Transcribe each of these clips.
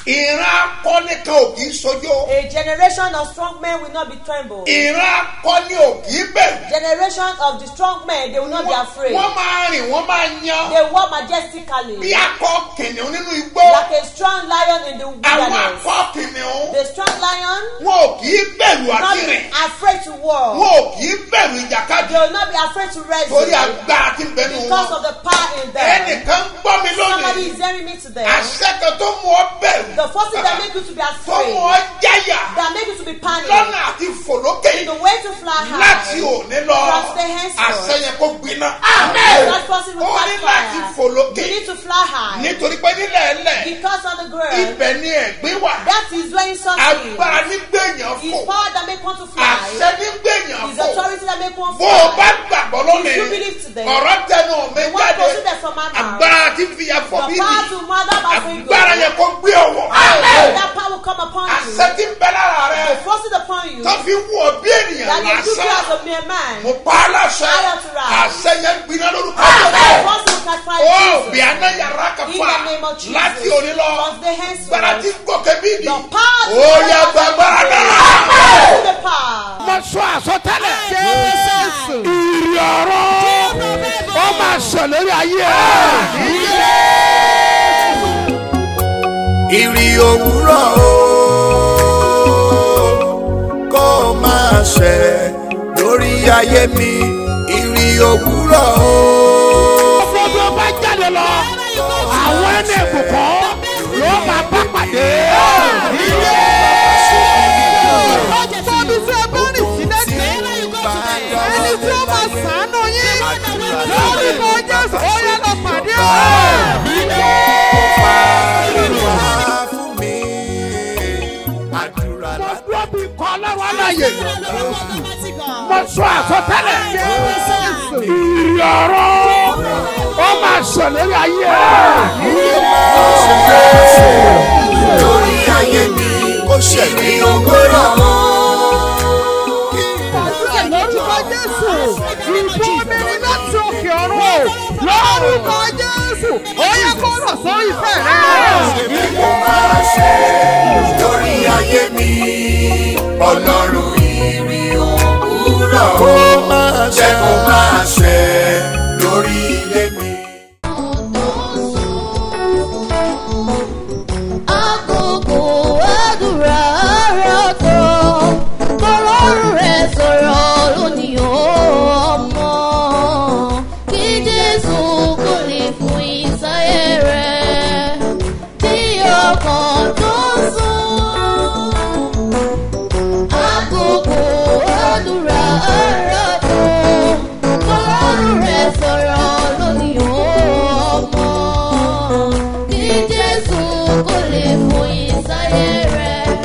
ìran akọni kan ò kì í sojó A generation of strong men will not be trembled. ìran akọni ò kì í bẹ̀rù Generation of the strong men, they will not be afraid. wọ́n máa rìn wọ́n máa yan They walk bí majestically akọ kìnìún nínú igbó like a strong lion in the àwọn wilderness. akọ kìnìún The strong lion wọn ò kì í bẹ̀rù will not àti be rìn afraid to war. wọn ò kì í bẹ̀rù ìjàkadì They will not be afraid to torí wrestle agbára tí ń bẹnu because wọn of the power in them. ẹnìkan gbọ́ mi Somebody lónìí is hearing me today. àṣẹ kan tó mú ọ bẹ̀rù The first thing that make you to be tó afraid, mú ọ jáyà that make you to be panicked, lọ́nà àti fòlókè the way to fly láti high, òní lọ From today henceforth. àṣẹ yẹn kó gbiná. that person will ó catch ní láti fire. fòlókè You need to fly high nítorí pé nílẹ̀ ẹlẹ̀ because on the ground, ibẹ̀ ni ẹ̀gbín wà that is when something agbára ní gbẹ̀yàn is fò power that make one to àṣẹ fly, ní gbẹ̀yàn is fò authority that make one bó o bá fly. gbàgbọ́ If lónìí you believe today, ọ̀rọ̀ tẹnu mi the one jáde proceeded from my mouth. agbára tí fi ya fọ The bí power mi to mother by free agbára yẹn kó gbé ọwọ́ That power will come upon you. àṣẹ tí ń bẹ lára rẹ They force it upon you. tó fi wù ọ bí ènìyàn That they do you lásán as a mere man. mo pa á láṣẹ I authorize. àṣẹ yẹn gbiná lórúkọ They Jésù. force you to catch fire. ó Jesus. bí aná yàrá kan In fà the name of Jesus. láti òní lọ From the gbára tí henceforth. gòkè bí di The power to ó yẹ gbàgbára náà. To the power. mo sọ àsọtẹ́lẹ̀ Jésù. ìrì ọ̀rọ̀ ó máa sọ lórí ayé ìrì òwúrọ̀ o kó máa ṣẹ lórí ayé mi ìrì òwúrọ̀ o. gbogbo bá jáde lọ àwọn ẹni ìbùkún ló máa bá pàdé. Fọ́bí tí ẹ bá rìn sí lẹ́gbẹ̀ẹ́. Ẹni tí ó máa sàánú yín. Lórúkọ Jésù, ó yẹ lọ pàdé o. Fàdúrà fún mi àdúrà mo láti. dúró bí kọ́ lọ́wọ́ aláyè mo sọ àsọtẹ́lẹ̀ ìrì ọ̀rọ̀ ó máa sọ lórí ayé. lórí ayé mi ó ṣẹ̀lẹ̀ òwúrọ̀ o. Lórúkọ Jésù, ìbò mi ni láti òkè ọ̀run o. Lórúkọ Jésù, ó yẹ kó rọ̀ sórí ìfẹ́ rẹ̀. Èmi kò máa ṣe lórí ayé mi ọlọ́run ìrì òwúrọ̀ o. Jẹ́ kó máa ṣe lórí ilé mi. Àkókò àdúrà rẹ̀ tó kọ́lọ́run rẹ̀ sọ̀rọ̀ lónìí ọmọ. Kí Jésù kò lè fún ìsáyé rẹ̀ tí ọkàn tó sùn. Àkókò àdúrà rẹ̀ tó kọ́lọ́run rẹ̀ sọ̀rọ̀ lónìí ọmọ. Kí Jésù kò lè fún ìsáyé rẹ̀.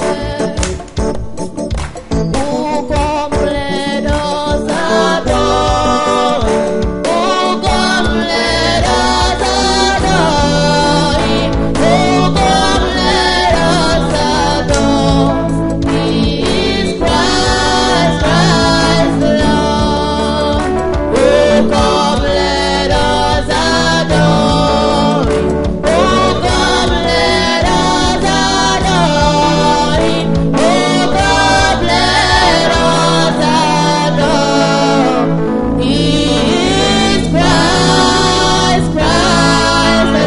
Oh, come let us adore. Oh, come let us adore Him. Oh, come let us adore. He is Christ, Christ the Lord. Oh, come let us adore Him. Oh, come let us adore Him. Oh, come let us adore. He is Christ, Christ the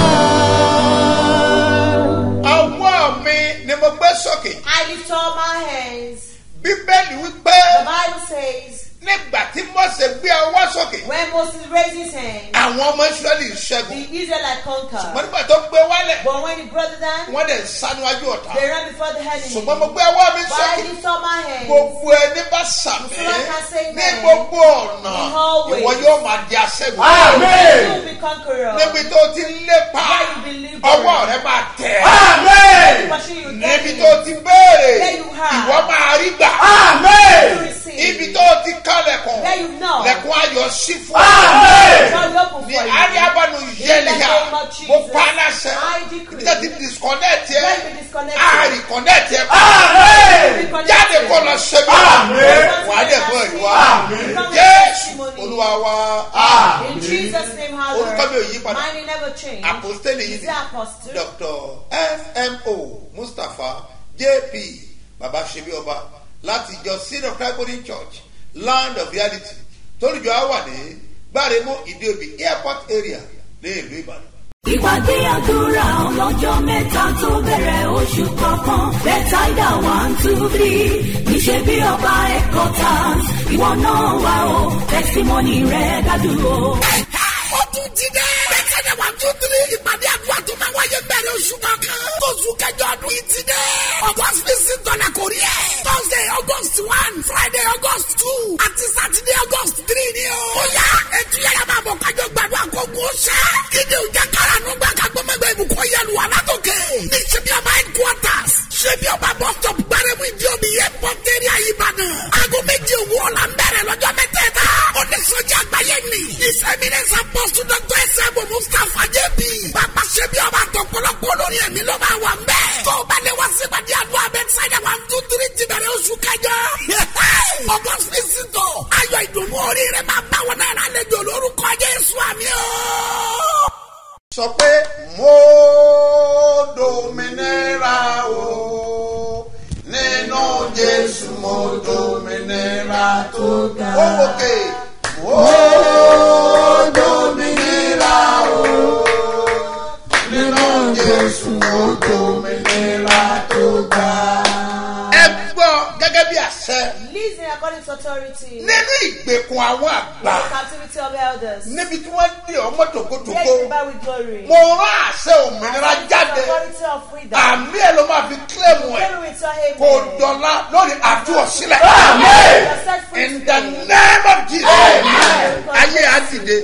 Lord. ọwọ́ mi ni mo gbé sókè I lift up my hands. bíbélì wípé The Bible says, nígbà tí mọ̀sẹ̀ gbé ọwọ́ sókè when Moses raised his hand, àwọn ọmọ israẹli the ṣẹ́gun Israelites wọ́n conquered. nígbà tó gbé wálẹ̀ But when he brought it down, wọ́n dẹ̀ sanuwájú ọ̀tá they ran before the enemy. ṣùgbọ́n mo gbé ọwọ́ mi But I sókè lift up my hands. gbogbo ẹni bá sàmì Someone can say ní amen. gbogbo ọ̀nà In all ways. ìwọ yóò máa di aṣẹ́gun. You will be conqueror. níbi tó ti ń lépa Where you believe ọwọ́ rẹ máa tẹ̀. Pursue you níbi get tó it. ti béèrè Where you have. ìwọ máa rí gbà. You receive. ibi tó ti kálẹ̀kùn Where you know. lẹ̀kùn ayọ̀ sí fún God open ní for you. ariabanu yẹlẹ̀ ha name of Jesus, mo pa á láṣẹ I decree. nígbà tí disconnect yẹ When you disconnect a it. reconnect yẹ Reconnect jáde it. kó lọ ṣe bí wà á dẹ̀ fún ẹ̀rí wa Become a jésù testimony. olúwa wa In Jesus' name, orúkọ mi ò yí hallelujah. padà Mine will never change. apostoli yìí Is ni the apostle. dr fmo mustapha jp baba ṣebi ọba láti ìjọ sin of christ golden church land of reality tólùjọ á wà ní gbáremú ìdíòbí airport area ní ìlú ìbàdàn. ìpàdé àdúrà ọlọ́jọ́ mẹ́ta tó bẹ̀rẹ̀ oṣù kọ̀ọ̀kan bẹ́tàìdà one two three níṣẹ́ bí ọba ẹ̀kọ́ tán ìwọ náà wà ó tẹ́símọ́nì rẹ̀ dájú o. ó tún ti dẹ́. bẹ́tẹ̀ni wà tún tiri ìpàdé àdúrà tó máa wáyé bẹ̀rẹ̀ oṣù kankan. oṣù kẹjọ ọdún yìí ti dẹ́. august fifteen tọ́lá kò rí ẹ̀. thursday august one friday august two àti saturday august three ni o. ó yá ètò yàrá máa bọ̀ kájọ gbàdúrà kó kó ṣẹ́. kíni ò jẹ́ kára nù gbà ká gbọ́mọgbẹ́ ibùkún yẹlu wà látòkè. ní ṣebí ọba headquarters ṣebí ọba bus stop gbárẹ́mú ìdí omi airport area ìbàdàn. aago méjì òwúrọ̀ la ń bẹ̀rẹ̀ lọ́jọ́ mẹ́tẹ̀ẹ̀ta. oníṣòjì àgbáyé ni. ìsẹ̀mínẹ́sà pọ̀sù dọ́tọ̀ ẹsẹ̀ bò mustapha jẹ́bi. bàbá ṣebí ọba àtọ̀pọ̀lọpọ̀ olórí ẹ̀mí ló máa wà ń bẹ̀. tó o bá lè wá sí ìpàdé àdúrà bẹ́tísáìdà one two three ti bẹ̀rẹ̀ oṣù kẹjọ. august fisito ayọ̀ ìdùnnú orí rẹ̀ máa bá wọn náà lálejò lórúkọ jésù àmì o. sọ pé mo dominira o nínú jésù mo dominira tó ga. ó wòkè mo dominira o nínú jésù mo dominira tó ga. ẹ gbọ́ gẹ́gẹ́ bí àṣẹ Listen according to authority. nínú ìgbèkùn àwọn àgbà The captivity of elders. níbi tí wọ́n dé ọmọ Here tòkótòkó is the Bible with glory. mo rán àṣẹ òmìnira jáde Authority of freedom. àmì ẹ ló máa fi kílẹ̀mù ẹ̀ Glory with your amen. kò dọ̀la lórí àtúwọ̀sílẹ̀. You are set free in the today. name of jesus ayé àdìde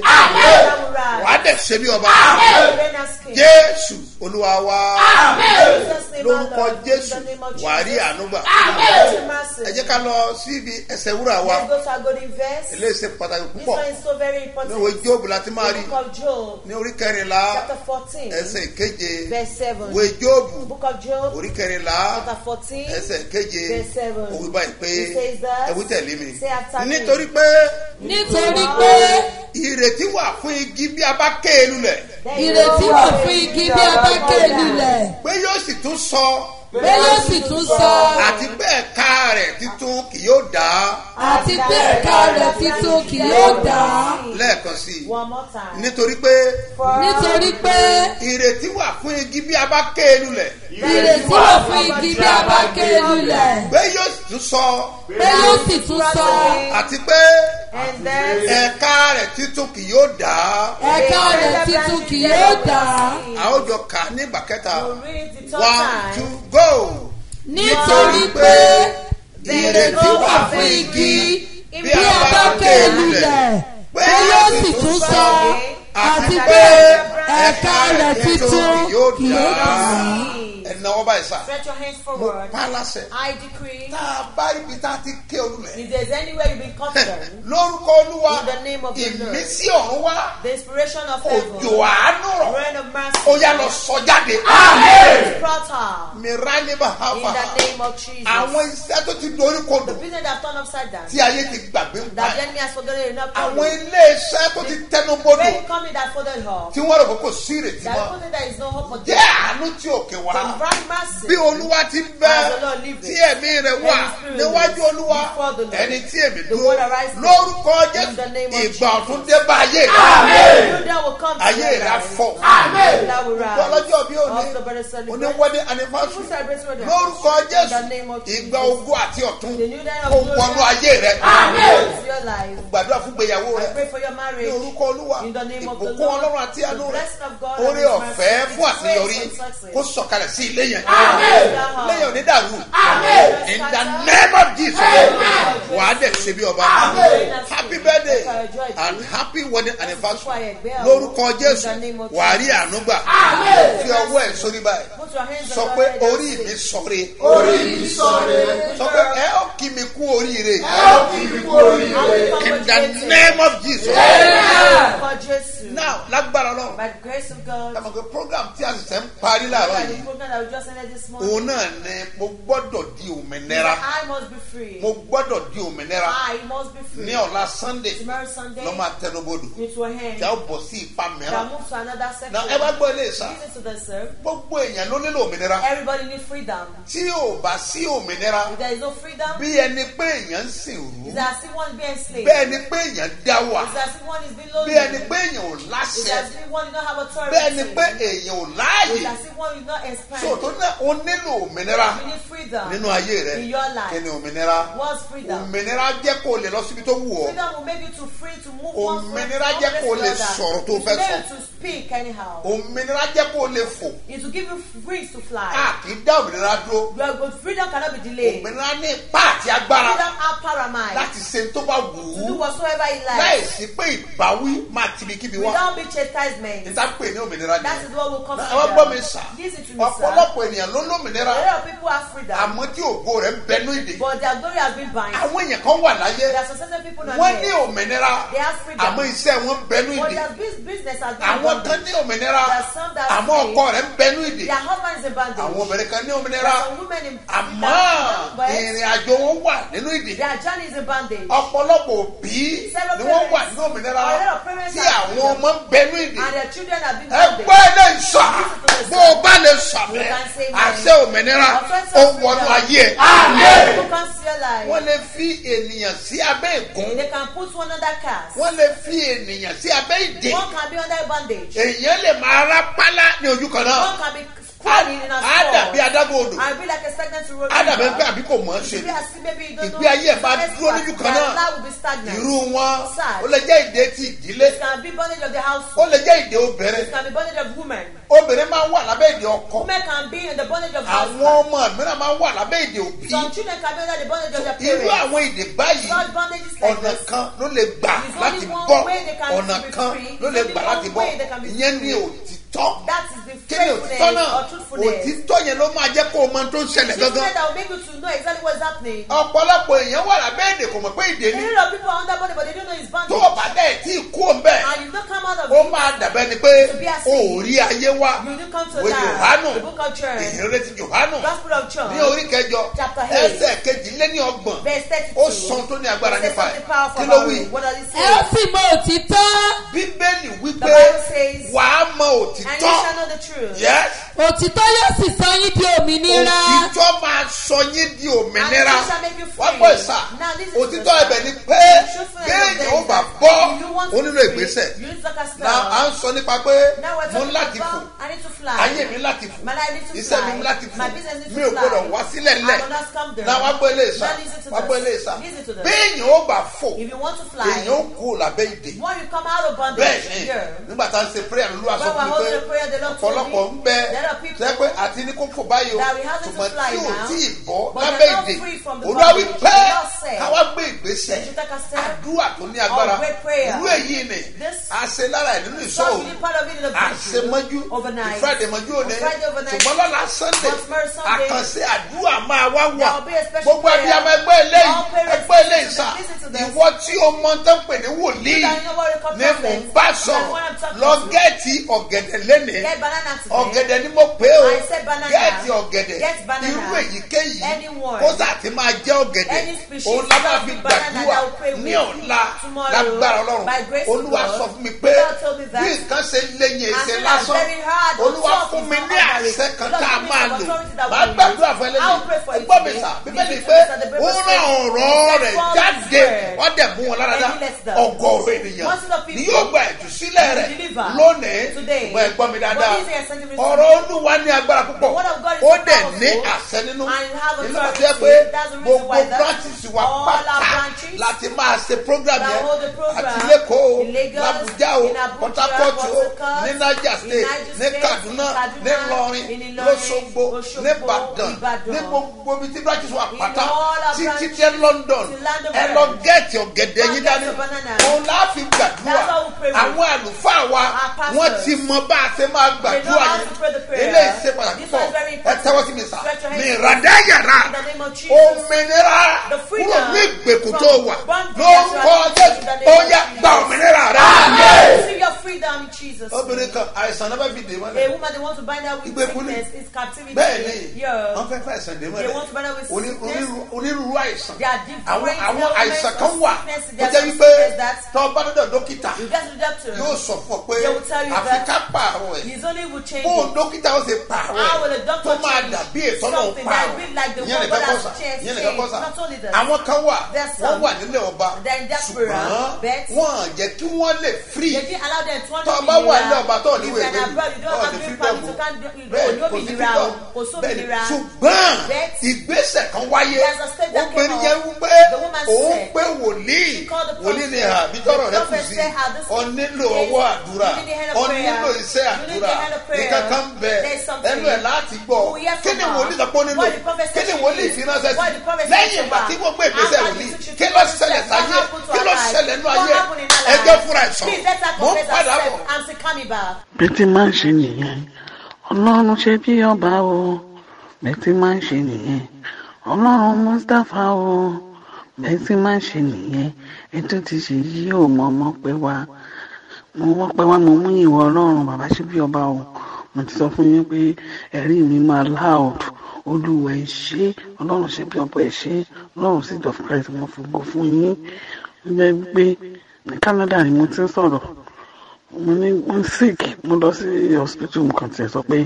wàá dẹ̀ ṣe bí ọba Reign as king. jésù olúwa wa Jesus' name, lórúkọ Lord. jésù In the name of wàá rí Jesus. ànúgbà Mercy, mercy. ẹ jẹ́ ká lọ síbi ẹsẹ̀ wúrà wa Let's go to our golden verse. eléyìí ṣe pàtàkì This púpọ̀ one is so very ní important. òwe jóòbù láti máa rí The book of Job, ní orí kẹrìnlá chapter 14, ẹsẹ̀ keje verse 7. òwe jóòbù Book of Job, orí kẹrìnlá chapter 14, ẹsẹ̀ keje verse 7. òwe báyìí pé It says that, ẹ̀wí tẹ̀lé mi say after me. nítorí pé nítorí pé ìrètí wà fún igi bí a bá ké e lulẹ̀ ìrètí wà fún igi bí a bá ké lulẹ̀ pé yóò sì tún sọ pé yóò sì tún sọ àti pé ẹ̀ka rẹ̀ títún kì yóò dá àti pé ẹ̀ka rẹ̀ títún kì yóò dá lẹ́ẹ̀kan sí i One more time. nítorí pé For nítorí pé ìrètí wà fún igi bí a bá ké e lulẹ̀ ìrètí wà fún igi bí a bá ké lulẹ̀ pé yóò sì tún sọ pé yóò sì tún sọ àti pé And then ẹ̀ka rẹ̀ títún kì yóò dá ẹ̀ka rẹ̀ títún kì yóò dá a ó jọ kà á ní ìgbà kẹta you read the third one time. two go nítorí pé ìrètí wà fún igi bí a bá ké lulẹ̀ pé yóò sì tún sọ àti pé ẹ̀ka rẹ̀ títún kì yóò dá. ẹ̀nàwọ́ báyìí sá Stretch your hands mo forward. pa á láṣẹ I decree, tá a bá ibi tá a ti ké olùlẹ̀ if there's anywhere you've been concerned, lórúkọ olúwa In the name of the Lord. ìmísí ọ̀run wá the inspiration of òjò heaven, àánú rọ̀ rain of mercy, ó yá lọ sọ jáde. Prata, mi rà ní in bàbá the name of Jesus. àwọn iṣẹ́ tó ti dorí kodò The business that turned upside down, tí ayé ti gbàgbé ń pa that the ẹ̀. enemy has forgotten enough àwọn to ilé iṣẹ́ tó ti tẹnu bodò Great company that folded her, tí wọ́n rò pé kò sí ìrètí that mọ́ company that is no hope for jẹ́ them. àánú tí òkè wá Divine mercy. bí olúwa ti bẹ As the Lord liveth, tí ẹ̀mí rẹ̀ wà and his spirit níwájú lives olúwa before the Lord. ẹni tí èmi The dúró word arises lórúkọ in jésù the name of ìgbà Jesus. ọ̀tún dé bá ayé rẹ̀ You that will come to ayé your rẹ̀ á life. fọ̀ That will rise. ọlọ́jọ́ bí òní Also, brother, celebrate. oníwọ́dé anifásitì Who celebrates with them? lórúkọ In the jésù name of Jesus. ìgbà ogún àti ọ̀tún The new day of kò glory. wọnú ayé rẹ̀ It's your life. gbàdúrà fún gbéyàwó I rẹ̀ pray for your ní marriage. orúkọ olúwa In the name of the ìbùkún Lord. ọlọ́run àti àánú The rẹ̀ blessing of God orí and His ọ̀fẹ́ mercy. fún àṣeyọrí Grace and success. kó sọ̀kalẹ̀ sí ilé yẹn Amen. lẹ́yìn onídàrú in the name of jesus wà á dẹ̀ ṣe bí ọba happy birthday and happy wedding anniversary lórúkọ jésù wà á rí àánú gbà fi ọwọ́ ẹ̀ sórí báyìí Put your hands sọ on pé your head and orí say, mi sọre orí mi sọ̀rẹ́ sọ pé ẹ ó kí mi kú oríire ẹ ó kì í kú oríire in the name of jesus For Jesus. now lágbára náà By the grace of God. kàmọ́ pé program tí a sì sẹ́ ń parí láàárọ̀ By the yìí program that we just ended this morning. òun náà ni mo gbọ́dọ̀ di He òmìnira said, I must be free. mo gbọ́dọ̀ di òmìnira I must be free. ní ọ̀la sunday Tomorrow Sunday, lọ́ máa tẹnubodò it will end. tí a ó bọ̀ sí ipa Shall mìíràn move to another na ẹ bá section. gbọ́ ilé ìsà Listen to this, sir. gbogbo èèyàn ló nílò òmìnira Everybody needs freedom. tí ò bá sí òmìnira If there is no freedom, bí ẹni pé èèyàn ń sìn rú it's as if one is being enslaved. bẹ́ẹ̀ ni pé èèyàn dá wà It's as if one is being bí lonely. ẹni pé èèyàn ò It's láṣẹ as if one did not have authority. bẹ́ẹ̀ ni pé èèyàn ò It's láàyè as if one is not inspired. so tó náà o nílò òmìnira You need freedom. nínú ayé rẹ In your life. kí ni òmìnira What's freedom? òmìnira jẹ́ kó o lè lọ síbi tó wù ọ́ Freedom will make you to free to move one from one Òmìnira place jẹ́ kó o to lè another. sọ̀rọ̀ tó It's fẹ́ made sọ. you to speak anyhow. òmìnira jẹ́ kó o lè fò It will give you wings to fly. a kì í dá òmìnira dúró Your good freedom cannot be delayed. òmìnira ní ipá àti agbára Freedom have power and might láti ṣe tó bá wù to do ú whatsoever he láì likes. sí pé ìbáwí máa tibikíbi wá Without be chastisement. níta pè ní òmìnira That ni is what will come ẹ wá gbọ́ mi freedom. sà Listen to me, sir. ọ̀pọ̀lọpọ̀ ènìyàn ló lómìnira A lot of people have freedom, àmọ́ tí ògo rẹ̀ ń bẹnu ìdè but their glory has been bind. àwọn èèyàn kan wà láyé There are some certain people on wọ́n ní earth. òmìnira They have freedom. àmọ́ iṣẹ́ wọn ń bẹnu But ìdè their bus- business has been àwọn in kan bondage. ní òmìnira There are some that are àmọ́ free. ọkọ rẹ̀ ń bẹnu ìdè Their husband is in bondage. àwọn obìnrin kan ní There òmìnira are some women in àmọ́ but ìrìn àjò wọn wà nínú ìdè their journey is in bondage. ọ̀pọ̀lọpọ̀ òbí Several ni wọ́n wà parents- nínú òmìnira a lot of parents tí have àwọn freedom. ọmọ ń bẹnu ìdè And their children have been ẹgbẹ́ bondage. ilé ìsà bó o bá lè sàmì You can say àṣẹ òmìnira Offense ó of wọnú freedom. ayé ẹ̀. People can see your life. wọ́n lè fi ènìyàn sí abẹ́ ìgún They can put one under cast. wọ́n lè fi ènìyàn sí abẹ́ ìdè One can be under bondage. èèyàn lè máa rá pálá ní ojú kan náà One can be crawling in a á dàbí store. adágún odò And be like a stagnant road. á dàbí pé àbí kò mọ̀ ọ́ ṣe If you are still maybe you don't ìgbé know. ayé ẹ̀ bá dúró lójú kan Their náà life will be stagnant. irú wọn Sad. ó lè jẹ́ ìdè ti ìdílé It can be bondage of the ó household. lè jẹ́ ìdè obìnrin It can be bondage of women. obìnrin máa ń wà lábẹ́ ìdè ọkọ Women can be in the bondage of àwọn husband. ọmọ mìíràn máa ń wà lábẹ́ ìdè òbí Some children can be under the bondage of their irú parents. àwọn ìdè báyìí Such bondages like ọ̀nà this. kan ló lè gbà There's only láti one bọ́ way they can ọ̀nà be kan free. ló lè There's gbà only láti one bọ́ way they can be ìyẹn ní free. òtítọ́ That is the kí ni òtítọ́ faithfulness náà or truthfulness. òtítọ́ yẹn ló máa jẹ́ kó o mọ tó ń ṣẹlẹ̀ This gangan way that will make you to know exactly what's happening. ọ̀pọ̀lọpọ̀ èèyàn wà lábẹ́ èdè kò mọ̀ pé èdè A ni lot of people are under bondage, but they don't know it's tó bondage. o bá dẹ̀ tí ì kú òun bẹ́ẹ̀ And you don't come out of ó it. máa dàbẹ́ ni pé To be a o ò saint. rí ayé wá You do come to wo that. Jòhánù The book of John. ìhìnrere ti Jòhánù Gospel of John. ní orí kẹjọ Chapter eight. ẹsẹ̀ kejì lé ní ọgbọ̀n Verse 32. ó sọ tó ní agbára It says nípa ẹ̀ something powerful kí ló about wí it. What does it ẹ ó say? sì mọ òtítọ́ bíbélì The wípé Bible says, wàá mọ and you òtítọ́ shall know the truth. yes òtítọ́ yóò sì sọ yín di òmìnira òtítọ́ máa sọ yín di òmìnira And it shall make you free. wọ́n pọ̀ ìsà Now listen to òtítọ́ this. ẹ̀bẹ̀ ni pé Truthfulness of béèyàn the ó bá is bọ́ if you want ó to nílò be free, ìgbésẹ̀ You need to take a step. na à ń sọ nípa pé Now we're mo ń talking láti fò about I need to fly. ayé mi láti fò My life needs to iṣẹ́ fly. mi láti fò My business needs mi to ò fly. gbọdọ̀ wá sílẹ̀ I ńlẹ̀ will not come there. na wá gbọ́ ilé ìsà Now listen to wá gbọ́ this. ilé ìsà Listen to this. béèyàn ó bá fò If you want to fly, èèyàn ó kú lábẹ́ ìdè when you come out of bondage, bẹ́ẹ̀ ni here, nígbà tá à ń ṣe prayer lólu àṣọ When we're fún mi holding pé the prayer, the Lord told me ọ̀pọ̀lọpọ̀ ń bẹ there are people tẹ́ pé àti ní kó fò báyìí o that we have to ṣùgbọ́n fly tí ò now, tí ì bọ́ but lábẹ́ they're not ìdè free from the olúwa wí bondage. pé The Lord said, káwá gbé ìgbésẹ̀ that you take a step àdúrà tó ní agbára of great prayer. irú èyí ni This- a ṣe lára ẹ̀ nínú So ìṣòro you need part of it in the a ṣe mọ́jú overnight. ìfúrádé mọ́jú òní On Friday overnight. ṣùgbọ́n lọ́la sunday On tomorrow Sunday. àkànṣe àdúrà máa wá wà There will be a special gbogbo prayer. abiyamọ ẹgbẹ́ eléyìí All parents ẹgbẹ́ eléyìí listen to sà them, listen to them. ìwọ tí o mọ tán pè ní wòlíì You that know what we call ní mò ń prophets. bá That's sọ̀rọ̀ what I'm talking lọ to. gẹ́ẹ̀tì ọ̀gẹ̀dẹ̀ lénìí Get banana today. ọ̀gẹ̀dẹ̀ ni mo pè ó I said banana. gẹ́ẹ̀tì ọ̀gẹ̀dẹ̀ Get banana. irú èyíkéyìí Anyone. kó sàtì máa jẹ́ ọ̀gẹ̀dẹ̀ Any species òun la máa fi of banana gbàdúrà that will pray ní with ọ̀la tomorrow lágbára ọlọ́run by grace of olúwa God. sọ fún mi pé God told me that. bí nǹkan ṣe léyìn And ẹsẹ̀ so lásán that's very hard. olúwa Talk fún is mi not ní ordinary. àṣẹ kan Lord, tá a give me máa some lò authority that máa we gbàdúrà fún use. I will pray for ẹlẹ́yìn you ẹgbọ́n mi today. sà bíbélì Listen to pé this at the Bible ó rán says, ọ̀rọ̀ "He rẹ̀ sent forth jáde his word, wọ́n dẹ̀ mú wọn lára dá and he lets them." ọgọ́rùn ènìyàn Most of the ni people yóò gba ìtúsílẹ̀ will rẹ̀ deliver lónìí today. ṣùgbọ́n ẹgbọ́n mi dáadáa But these are sentiments ọ̀rọ̀ to me. olúwa ní agbára púpọ̀ The word of God is ó so dẹ̀ powerful ní àṣẹ nínú and it has nínú authority. àti ẹ pé That's the reason gbogbo why that branches wa all our pátá branches láti máa ṣe program that yẹn hold the program àti lẹ́kọ̀ọ́ in Lagos, làbújá o in Abuja, port harcourt o Port Harcourt, ní niger in state Niger ní State, kaduna Kaduna, ní ìlọrin in Ìlọrin, lọ́sọ̀gbọ̀ Òṣogbo, ní ìbàdàn Ìbàdàn. ní gbogbo ibi tí branches wa In pátá all our títí branches, dé london to London ẹ branch. lọ gẹ́ẹ̀tì ọ̀gẹ̀dẹ̀ Go yín get dání your banana. òun láàfin gbàdúrà That's how we pray with. àwọn àlùfáà wa Our pastors. wọ́n ti mọ bá a ṣe máa They know gbàdúrà how yẹn to pray the prayer. eléyìí ṣe pàtàkì This pọ̀ one is very ẹ important. tẹ́wọ́ sí mi sà Stretch your hands. mi ìràdá yàrá In the name of Jesus. òmìnira The freedom kúrò ní ìgbèkùn from tó wà bondage lórúkọ that you are jésù in the name ó of yá Jesus. gba òmìnira rẹ. Receive your freedom in Jesus. obìnrin kan àìsàn àìsàn náà fẹ́ fi dè A mọ́lẹ̀ woman they want to bind her with Ìgbèkùn ni. sickness is captivity. bẹ́ẹ̀ ni Yeah. wọ́n fẹ́ fẹ́ àìsàn dè They mọ́lẹ̀ want to bind her with Oní- sickness. onírú- onírúurú àìsàn There are different àwọn àwọn elements àìsàn of kan wà sickness. tó There are jẹ́ some wípé sickness that- tọ́ bá dọ́dọ̀ dókítà You get to the doctor. yóò sọ fún ọ pé They will tell you àfi that ká pààrọ̀ ẹ̀ His only will change bó it. dókítà ó ṣe pààrọ̀ How will ẹ̀ the doctor tó máa change dàbí ètò náà something that pààrọ̀ be like the ìyẹn one nìkan God kọ́ has sà changed, ìyẹn nìkan kọ́ sà not only that. àwọn kan wà There's wọ́n some wà nílé ọba that in diaspora, ṣùgbọ́n but- wọ́n jẹ́ kí wọ́n lè free They didn't allow them to tọ́ ọ bá wà nílé ọba tó If níwèé you're lẹ́yìn abroad, you don't ọ̀ have ní green freedom permit, you can't do- you bẹ́ẹ̀ don't kò be sí nira o, freedom kò sómi bẹ́ẹ̀ ni nira. ṣùgbọ́n But- ìgbésẹ̀ kan wáyé There's a step that obìnrin came yẹn up. wípé The woman òun said- pé wòlíì She called the wòlíì ni prophet. àbí tọrọ The rẹ kù prophet sí said, "How this ọ is- nílò Yes, ọwọ́ àdúrà you need the hand of ọ prayer. nílò iṣẹ́ You need àdúrà the hand of prayer. nǹkan kan bẹ There's something. ẹnu ẹ̀ láti gbọ́ We hear kí from ni her. wòlíì sọ pé ó nílò What the prophet kí said ni she wòlíì needs. fi ránṣẹ́ What the sí prophet said lẹ́yìn to ìgbà her. tí wọ́n gbé ìgbésẹ̀ After wòlíì she took kí the ló first ṣẹlẹ̀ step, what sáyé happened to kí her ló life? ṣẹlẹ̀ nínú What ayé happened in her ẹ jẹ́ life? fúnra ẹ̀ sọ Please let her mo ń confess padà herself. bọ̀. I'm still coming back. bí ti máa ń ṣe nìyẹn ọlọ́run ṣe bí ọba o bí ti máa ń ṣe nìyẹn ọlọ́run mustapha o bí ti máa ń ṣe nìyẹn ètò ti ṣe yí ò mọ ọmọ pé wá mo wọ́n pé wá mo mú ìwọ ọlọ́run bàbá ṣe bí ọba o mo ti sọ fún yín pé ẹ̀rí mi máa loud olúwa ẹ ṣé ọlọ́run ṣe bí ọba ẹ ṣé ọlọ́run sì jọ fúnra ẹ̀ mo fi gbó fún yín ó jẹ́ pé ní Canada ni mo ti ń sọ̀rọ̀ mo ní mo sick mo lọ sí hospital mo kàn tiẹ̀ sọ pé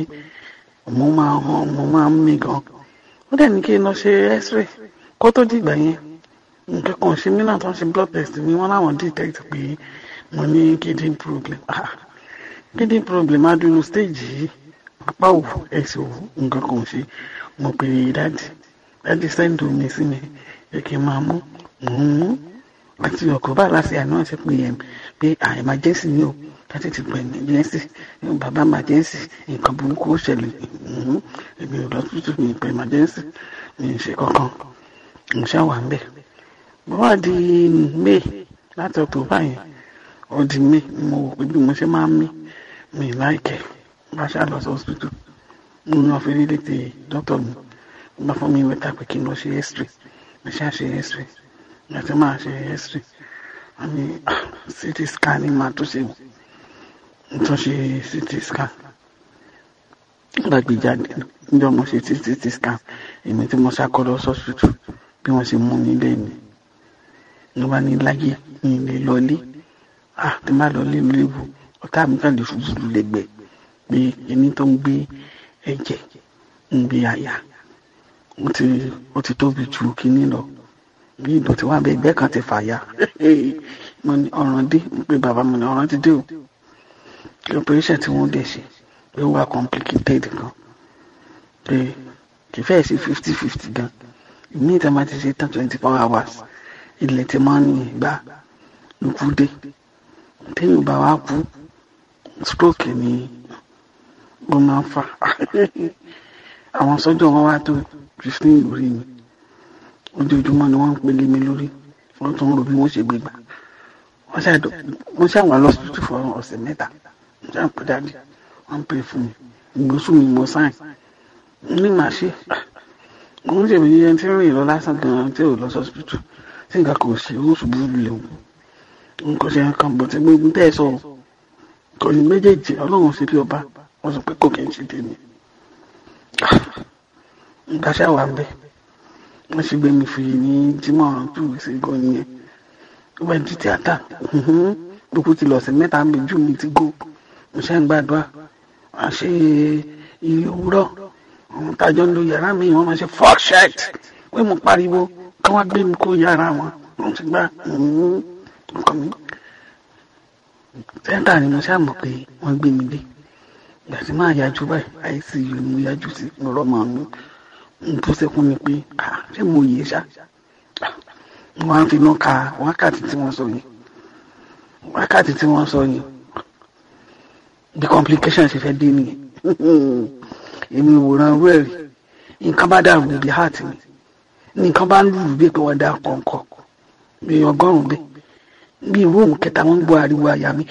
mo máa hàn mo máa ń mí gan ó dẹ̀ ní kí n lọ ṣe x-ray kó tó dìgbà yẹn nǹkan kan ṣe mí náà tó ń ṣe blood test mi wọ́n láwọn detect pé mo ní kidney problem ah kidney problem adúlù stage yìí apá òwò ẹsẹ̀ òwò nǹkan kan ṣe mo pè é dáàdì dáàdì send omi sí mi pé kí n máa mú mò ń mú àti ọ̀kọ̀ọ̀bá láti àná ṣe pé ẹ̀ pé à emergency ni o láti ti pè emergency bàbá emergency nǹkan burúkú ó ṣẹlẹ̀ mhm, èmi ò lọ tútù mi pé emergency mi ì ṣe kankan mo ṣáà wà ń bẹ̀ bó wà di may láti october yẹn ó di may ni mo wò pé bí mo ṣe máa ń mí mi láìkẹ́ bá ṣáà lọ sí hospital mo ní ọ̀fẹ́ lílé ti doctor mi ó bá fún mi wẹ́tà pé kí n lọ ṣe x-ray mo ṣáà ṣe x-ray láti máa ṣe x-ray wọ́n ní ah, ct scan ní máa tó ṣe wò tó ṣe ct scan nígbà gbé jáde níjọ́ mo ṣe ct scan èmi tí mo ṣàkọlọ sọ́sítù bí wọ́n ṣe mú nílé mi ló bá ní láyé ní ilé lọlé ah tí má lọlé léwu ọ̀tá mi kàn lè ṣubú lẹ́gbẹ̀ẹ́ pé ẹni tó ń gbé ẹ̀jẹ̀ ń gbé àyà ó ti ó ti tóbi ju kínní lọ bí ìdọ̀tí wà bẹ́ẹ̀ ẹgbẹ́ kan ti fàya mo ní ọ̀ràn dé pé bàbá mo ní ọ̀ràn ti dé o kí operation tí wọ́n dẹ̀ ṣe pé ó wà complicated gan pé kì í fẹ́ẹ̀ sí fifty fifty gan ìmí ìta máa ti ṣe tán twenty four hours ilẹ̀ tí máa ń ní ìgbà lókù dé téèyàn bá wá kú stroke ni ó máa ń fà àwọn sọ́jọ́ wọn wá tó fifteen lórí mi ojoojúmọ́ ni wọ́n ń pele mi lórí wọ́n tún ń ro bí wọ́n ṣe gbé gbà wọ́n ṣàdọ̀ wọ́n ṣàwọn lọ́sítútù fún ọ̀sẹ̀ mẹ́ta wọ́n ṣàn pé dáadé wọ́n ń pè fún mi ìgbésù mi mo sáìn ní màá ṣe mo ń ṣèbí yẹn tí ń rìn lọ lásán gan-an tí ò lọ sọ́sítútù tí nǹkan kò ṣe ó ṣubú lulẹ̀ wọn n kò ṣe nǹkan bọ̀ tí gbogbo tẹ́ ẹ sọ kò ní méjèèjì ọlọ́run ṣe bí ọba wọ́n sọ pé kò kí n ṣe tèmi nǹkan ṣáà wà ń bẹ́ẹ̀ wọ́n ṣe gbé mi fi ní jímọ̀ tù sí gan nìyẹn ó bá di tíátà lókù ti lọ sí mẹ́ta méjì mi ti gò mo ṣe ń gbàdúrà wọ́n ṣe iye òwúrọ̀ àwọn tájọ́ ń lo yàrá mi wọ́n máa ṣe fuck shit pé mo pariwo kí wọ́n gbé mi kó yàrá wọn wọ́n ti gbà nǹkan mi. tíátà ni mo ṣàmọ̀ pé wọ́n gbé mi dé ìgbà tí máa yájú báyìí icu ni mo yájú sí lọ́rọ̀ màá mi tó sẹ́kún ni pé ṣé mo yé ṣá wọ́n á fi iná ka wákàtí tí wọ́n sọ yìí wákàtí tí wọ́n sọ yìí bí complication ṣe fẹ́ dé nìyẹn èmi ìwòran rú ẹ̀rí nǹkan bá dàrú níbi heart mi nǹkan bá ń lùlù bí pé wọ́n dá kọ̀ọ̀kọ̀ bí ọgọ́rùn-ún bẹ́ẹ̀ bí irú òun kẹta wọn ń gbọ́ ariwo àyà mi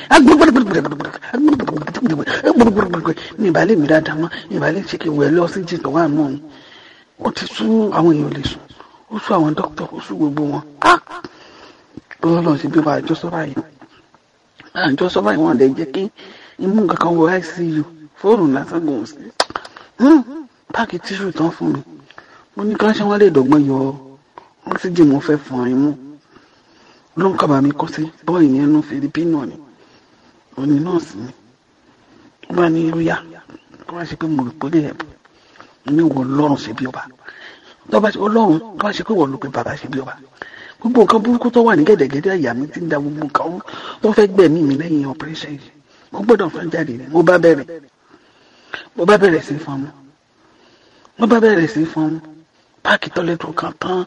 mi ìbálẹ̀ mi dáadáa mọ́ mi ìbálẹ̀ ṣe kí wẹ̀ lọ sí jìnnà wà nù ọ̀hún ó ti sún àwọn èèyàn lè sùn ó sún àwọn dókítà ó sún gbogbo wọn lọ́wọ́ lọ́wọ́ sí bí wọ́n àjọ sọ́ba yìí àjọ sọ́ba yìí wọ́n lè jẹ́ kí imú kankan wọ icu fóònù lásán kò sí Hmm, páàkì tíṣù tán fún mi mo ní ká ṣe wọn lè dọ́gbọ́n yọ oxygen mo fẹ́ fún imú ló ń kábàámi kọ́ sí bọ́ọ̀lù yẹn nú filipino ni òní nọ́ọ̀sì ni ó bá ní ó yá kó wá ṣe pé mo rò pé ó lè ẹ̀bùn ní wọ lọ́rùn ṣe bí ọba tó bá ṣe ọlọ́run tó bá ṣe pé wọ́n ló pe bàbá ṣe bí ọba gbogbo nǹkan burúkú tó wà ní gẹ̀dẹ̀gẹ̀dẹ̀ àyà mi ti ń da gbogbo nǹkan rú tó fẹ́ gbẹ̀mí mi lẹ́yìn operation yìí mo gbọ́dọ̀ fẹ́ jáde ni mo bá bẹ̀rẹ̀ mo bá bẹ̀rẹ̀ sí fọ́n mu mo bá bẹ̀rẹ̀ sí fọ́n mu páàkì tọ́lẹ́tù kan tán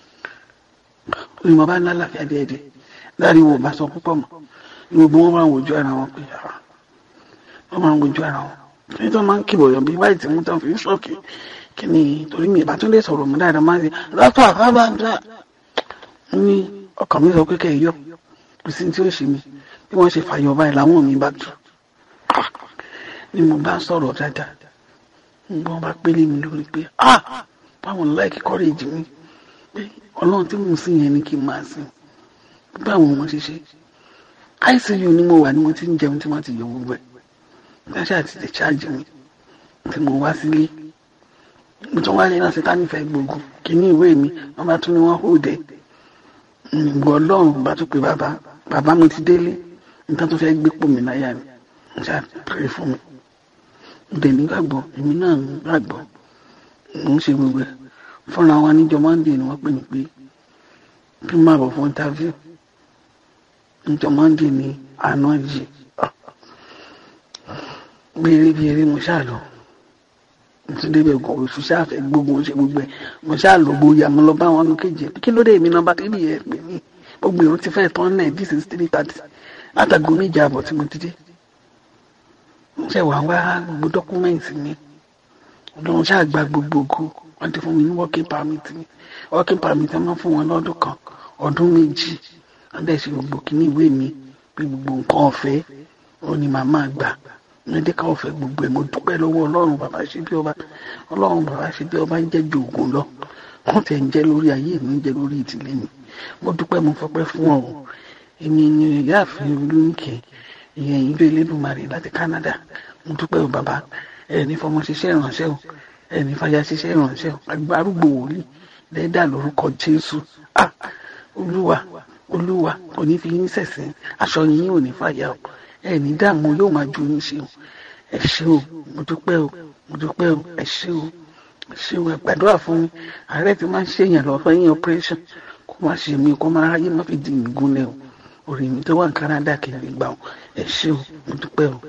ni mo bá ń lálàáfíà díẹ̀díẹ̀ láàrin wo bá sọ púpọ̀ mọ́ gbogbo wọn máa ń wojú ara wọn pé ah, wọn máa ń wojú ara wọn torí tó máa ń kìbọ̀ yọ̀ bí báyìí tí mo tán fi ń ṣọ́ọ̀kì kí ni torí mi ìbátan lè sọ̀rọ̀ mọ́ dáadáa máa ń ṣe lọ́pọ̀ àbábàdà ní ọkàn mi sọ pé kẹ́ ẹ yọ kò sí tí ó ṣe mi bí wọ́n ṣe fàyọ̀ báyìí làwọn mi bá tù Ah! ni mo bá sọ̀rọ̀ dáadáa gbọ́n bá pélé mi lórí pé ah báwọn láìkí kọ́rẹ́jì mi pé ọlọ́run tí mo sìn yẹn ni kí n máa sìn báwọn wọn ṣe ṣe icu ni mo wà ni mo ti ń jẹun tí wọ́n ti yọ gbogbo ẹ̀ gbàṣẹ àti lè ṣáàjì mi tí mo wá sílé mo tún wá ní náà síta nífẹ̀ẹ́ gbogbo kíní ìwé mi wọ́n bá tún ní wọ́n hóde ìgbọ́ ọlọ́run bá tún pé bàbá bàbá mo ti délé nǹkan tó fẹ́ gbé pò mí láyà mi mo ṣáà pèrè fún mi mo dẹ̀ nígbàgbọ́ èmi náà ń gbàgbọ́ mo ń ṣe gbogbo ẹ̀ fúnra wọn níjọ monday ni wọ́n pè mí pé kí n máa bọ̀ fún interview níjọ monday ni àná yìí béèrè bí eré mo ṣáà lọ mo tún débẹ̀ gan oṣù ṣáà fẹ́ gbógun ṣe gbogbo ẹ̀ mo ṣáà lọ bóyá mo lọ bá wọn lọ kéje kí ló dé èmi nọ́mbà tẹ́lẹ̀ yẹ pé mí gbogbo èrò ti fẹ́ tán náà this is three thirty látàgò méje àbọ̀ tí mo ti dé mo ṣe wà wá gbogbo dọ́kúmẹ́ǹtì mi ọlọ́run ṣáà gba gbogbo ògo wọ́n ti fún mi ní working permit mi working permit ẹ̀ máa fún wọn lọ́dún kan ọdún méjì wọ́n dẹ̀ ṣe gbogbo kíní ìwé mi pé gbogbo nǹkan ọ̀fẹ́ ó ní màmá gbà mẹ́díkà ọ̀fẹ́ gbogbo ẹ̀ mo dúpẹ́ lọ́wọ́ ọlọ́run bàbá ṣe bí ọba ọlọ́run bàbá ṣe bí ọba ń jẹ́ ju ògùn lọ wọ́n tẹ̀ ń jẹ́ lórí ayé mi ń jẹ́ lórí ìdílé mi mo dúpẹ́ mo fọpẹ́ fún ọ èmi ni ìyáàfin olóńkè ìyẹn ìlú elédùnmarè láti Canada mo dúpẹ́ o bàbá ẹ̀ ní fọmọ ṣiṣẹ́ ìrànṣẹ́ o ẹ̀ ní fàyà ṣiṣẹ́ ìrànṣẹ́ o arúgbó wòlíì lẹ́dà lórúkọ Jésù ah olúwa olúwa kò ní fi yín sẹ̀sìn aṣọ yín ò ní fàyà o ẹ ní dààmú yóò máa ju yín ṣe o ẹ ṣé o mo dúpẹ́ o mo dúpẹ́ o ẹ ṣé o ẹ ṣé o ẹ gbàdúrà fún mi ààrẹ ti máa ń ṣèyàn lọ fẹ́ yín operation kó má ṣe mí kó má ráyè má fi di mí gúnlẹ̀ o orí mi tó wà ní Canada kì í gbà o ẹ ṣé o mo dúpẹ́ o.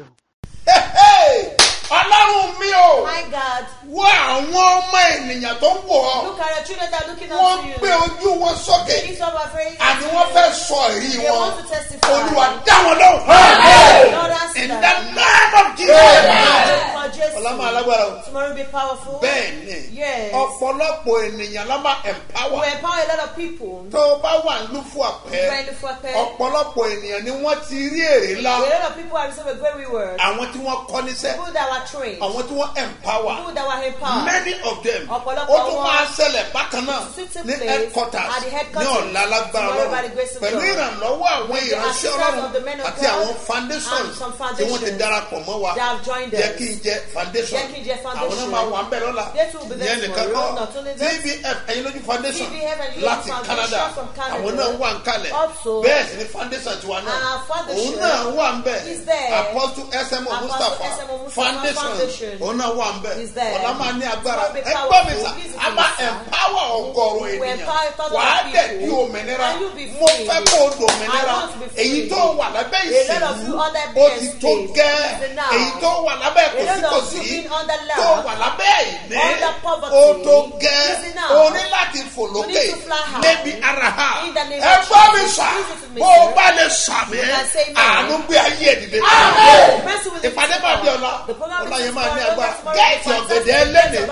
ọlọ́run mi o My God, wo àwọn ọmọ ènìyàn tó ń wò ọ́ look at your children that are looking wọ́n up to you. gbé ojú wọn sókè Lift up our faces. àní wọ́n fẹ́ sọ èrí They wọn want to testify. olúwa dá wọn lóhùn. Lord, answer in them. the name of Jesus. For Jesus. ọlọ́mọ alágbára o. Tomorrow will be powerful. bẹ́ẹ̀ ni Yes. ọ̀pọ̀lọpọ̀ ènìyàn la máa We empower empower a lot of people. tó o bá wà ní fún àpẹ Trying to fuck ọ̀pọ̀lọpọ̀ ènìyàn ni wọ́n ti rí èrè ńlá A lot of people have received a great reward. àwọn tí wọ́n kọ́ níṣẹ́ People that were trained. àwọn tí wọ́n empower People that were empowered. many of them Ọ̀pọ̀lọpọ̀ ó tún wọn máa ṣẹlẹ̀ bákan náà Sitting ní place headquarters at the ní headquarters ọ̀la lágbára tomorrow by the lọ́wọ́ grace of pẹ̀lú God. ìrànlọ́wọ́ àwọn With the ìránṣẹ́ assistance ọlọ́run of the men of àti God àwọn foundations and some tí wọ́n ti foundations darapọ̀ mọ́ wa that have joined us. jẹ́ kí n jẹ́ foundation Jẹ́ kí n jẹ́ àwọn náà foundation. máa wà ń bẹ̀ lọ́la They too will be there ìyẹn nìkan tomorrow, kọ́ not only that. tvf ẹ̀yin lójú foundation TVF Ẹ̀yin Lójú láti Foundation Canada from Canada. àwọn náà wà ń kalẹ̀ Also, bẹ́ẹ̀ sì ni foundation tiwa náà our foundation òun náà wà ń bẹ̀ is there. apostle smo Apostle mustapha SMO Mustapha foundation Foundation òun náà wà ń bẹ̀ is there. ọ̀la máa ní agbára It's gonna be ẹ gbọ́ mi powerful. sà This is a máa the sir. empower ọgọ́rùn We ènìyàn empower thousands wà á of dẹ̀ people. di òmìnira And you be mo free. fẹ́ kó o dòmìnira I want to be free. èyí tó wà lábẹ́ A lot of ìsìnkú you under ó ti BS tó state gẹ́ is enough. èyí tó wà lábẹ́ A lot of you kòsíkòsí being under law, tó wà lábẹ́ ìní under poverty ó tó gẹ́ is enough. o ní láti fò lókè need to fly high. níbi ara ha In the name ẹ of gbọ́ mi Jesus. sà Listen to me, bó o sir. bá lè sàmì You can say no. àánú gbé ayé ẹ̀ dìde Mercy will ìpàdé máa di ọ̀la The program ọ̀la is yẹn máa ní tomorrow, agbára tomorrow, gẹ́ẹ̀tì tomorrow, ọ̀gẹ̀dẹ̀ tomorrow, ẹlẹ́nì banana today.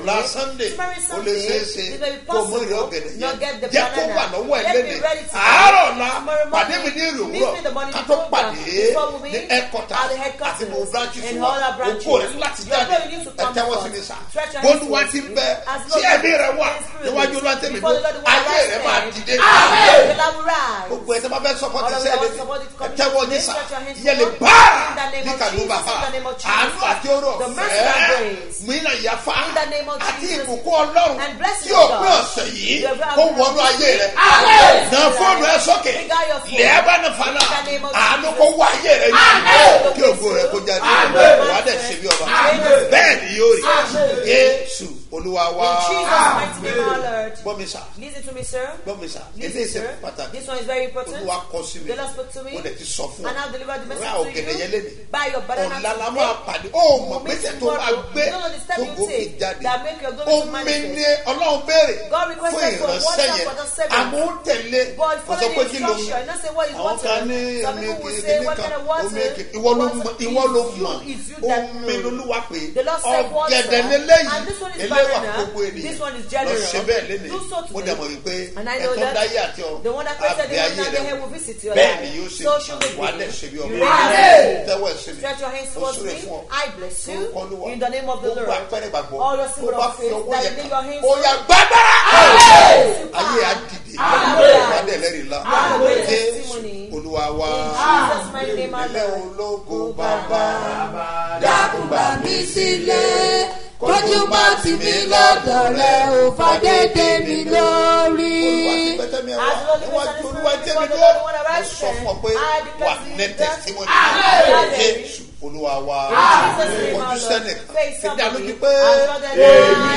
ọ̀la sunday Tomorrow ó Sunday, lè ṣeé ṣe it may be kó o mú ìrè possible ọ̀gẹ̀dẹ̀ not get yẹn the jẹ́ kó banana. wà lọ́wọ́ ẹ̀ Let me lẹ́nìí ready to àárọ̀ ọ̀la Tomorrow pàdé mi morning, ní ìrè meet me in the òwúrọ̀ morning ká tó program. pàdé Before we ní meet ẹ̀kọ́tà at the headquarters àti gbogbo branches and wa all our branches. òkú rẹ̀ láti Your jáde prayer needs to come ẹ̀tẹ́wọ́ sí forth. mi sà Stretch your bólúwa hands ti towards bẹ me. As tí Lord ẹ̀mí rẹ̀ wà is spirit. níwájú olúwa tẹ̀mí Before the Lord will ayé arise rẹ̀ máa then. dìde Amen. The Lord will rise. gbogbo ẹ̀ tí wọ́n fẹ́ sọ́kọ́ ti All of sẹ́ẹ̀ us lé somebody to come ẹ̀tẹ́wọ́ to ní this, sà stretch your hands yẹlẹ̀ forward. báà In the name ní of kàdúbà Jesus, in the name of Jesus. àánú àti ọrọ̀ The mercy and fẹ́ẹ́ grace. mí náà yà fa In the name of àti Jesus. ìbùkún ọlọ́run And blessing tí of òpin God. ọ̀sẹ̀ yìí The very kó wọnú ayé rẹ̀ na fóònù ẹ sókè Bring out your phone. lẹ́ẹ̀ bá ní fana In the name of àánú Jesus. kó wá ayé rẹ̀ yìí kí ògo rẹ̀ kó jáde wà á dẹ̀ ṣe bí ọba bẹ́ẹ̀ ni yóò rí yéésù olúwa wá In Jesus' mighty name, our Lord. gbọ́ mi sà Listen to me, sir. gbọ́ mi sà Listen, eléyìí ṣe sir. pàtàkì This one is very important. olúwa kọ sí mi The Lord spoke to me. mo dẹ̀ ti sọ fún And I've ọ delivered the message rà to ògèdè yẹn you. léde Buy your banana ọ̀la la today. máa pàdé ó mọ̀ We'll meet gbèsè tó máa tomorrow. gbé You don't know the step tó you gòkè take jáde that make your glory to omi manifest. ni ọlọ́run béèrè God fún requested for ìránṣẹ́ water yẹn for the servant. àmọ́ ó tẹ̀lé But kò sọ follow pé the kí ló instruction. You know say what is àwọn water. kan ní Some omi people will kìíní say what kan kind of water. omi kìíní ìwọ ló Water mọ̀ ìwọ ló is you, mọ̀ is you that omi know. lolúwa pé The Lord said water. ọ̀gẹ̀dẹ̀ lélẹ́yìí And this one is eléwà banana. gbogbo ènìyàn This one is lọ general. ṣe bẹ́ẹ̀ lénìí Do so mo today. dẹ̀ mọ̀ wípé And I know ẹ̀tọ́ that dáyé àti ọ̀run the one that created the àbí one ayé and the head rẹ̀ will visit your bẹ́ẹ̀ life. ni yóò ṣe So should it wà á be. dẹ̀ ṣe bí You ọba ready? tẹ́wọ́ ẹ̀ sí mi Stretch your hands ó towards súre me. fún ọ I bless you. orúkọ olúwa In the name of the gbogbo Lord. àpẹẹrẹ gbàgbọ́ All your tó symbol bá of fi faith ọwọ́ that yẹn you lay your kàn hands ó yà gbàgbára ayé á dìde wà á dẹ̀ lẹ́rìí la Amen. jésù Testimony. olúwa wá Jesus' mighty name, our ilé Lord. ológo bàbá dákun gbà mí sílé kójú má tì mí lọ́dọ̀ rẹ̀ ò fàdédé mi lórí. olúwa ti pẹ́tẹ́ mi wá As the Lord níwájú is olúwa jẹ́ mi the dúró Lord will mo arise sọ fún ọ pé I declare wà to you ní that- tẹ̀símọ́nì Amen. jésù olúwa wá Jesus' name, our ojú Lord. sẹ́nìkan Face fi dá somebody. lójú pé And tell them, I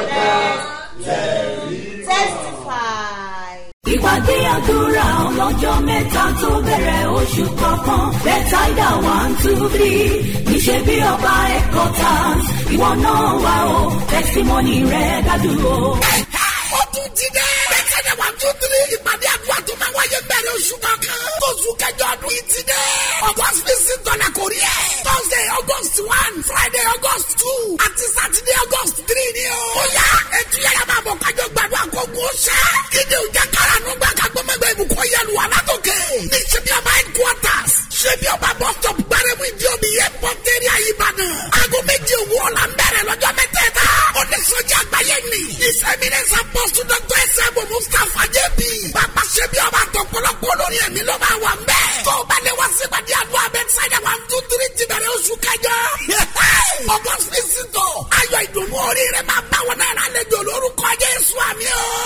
am blessed. Testify. ìpàdé àdúrà ọlọ́jọ́ mẹ́ta tó bẹ̀rẹ̀ oṣù kọ̀ọ̀kan bẹ́tàìdà one two three níṣẹ́ bí ọba ẹ̀kọ́ tán ìwọ náà wà ó tẹsímọ́nì rẹ̀ dájú o. ó tún ti dẹ́. bẹ́tẹ̀dẹ̀ wà tún tiri ìpàdé àdúrà tó máa wáyé bẹ̀rẹ̀ oṣù kankan. oṣù kẹjọ ọdún yìí ti dẹ́. august fifteen dọ́là kò rí ẹ̀. thursday august one friday august two àti saturday august three ni o. ó yá ètò yàrá máa bọ̀ kájọ gbàdúrà kó gun ó ṣẹ́. kíni ò jẹ́ kára nù gbà ká gbọ́mọgbẹ́ ibùkún yẹlu wà látòkè. ní ṣebí ọba headquarters ṣebí ọba bus stop gbárẹ́mú ìdí omi yẹ pọ́ńtẹ́rì àyíbàdàn. aago méje òwúrọ̀ la ń bẹ̀rẹ̀ lọ́jọ́ mẹ́tẹ̀ẹ̀ta. oníṣòjì àgbáyé ni. ìsẹ̀mínẹ́sì apọ́sù dọ́tọ̀ ẹsẹ̀ bò mustapha jẹ́bi. bàbá ṣebí ọba àtọ̀pọ̀lọpọ̀ lórí ẹ̀mí ló máa wà ń bẹ̀. tó o bá lè wá sí ìpàdé àdúrà bẹ́tísáìdà one two three ti bẹ̀rẹ̀ oṣù kẹjọ. august fisito ayọ̀ ìdùnnú orí rẹ̀ máa bá wọn náà lálejò lórúkọ jésù àmì o.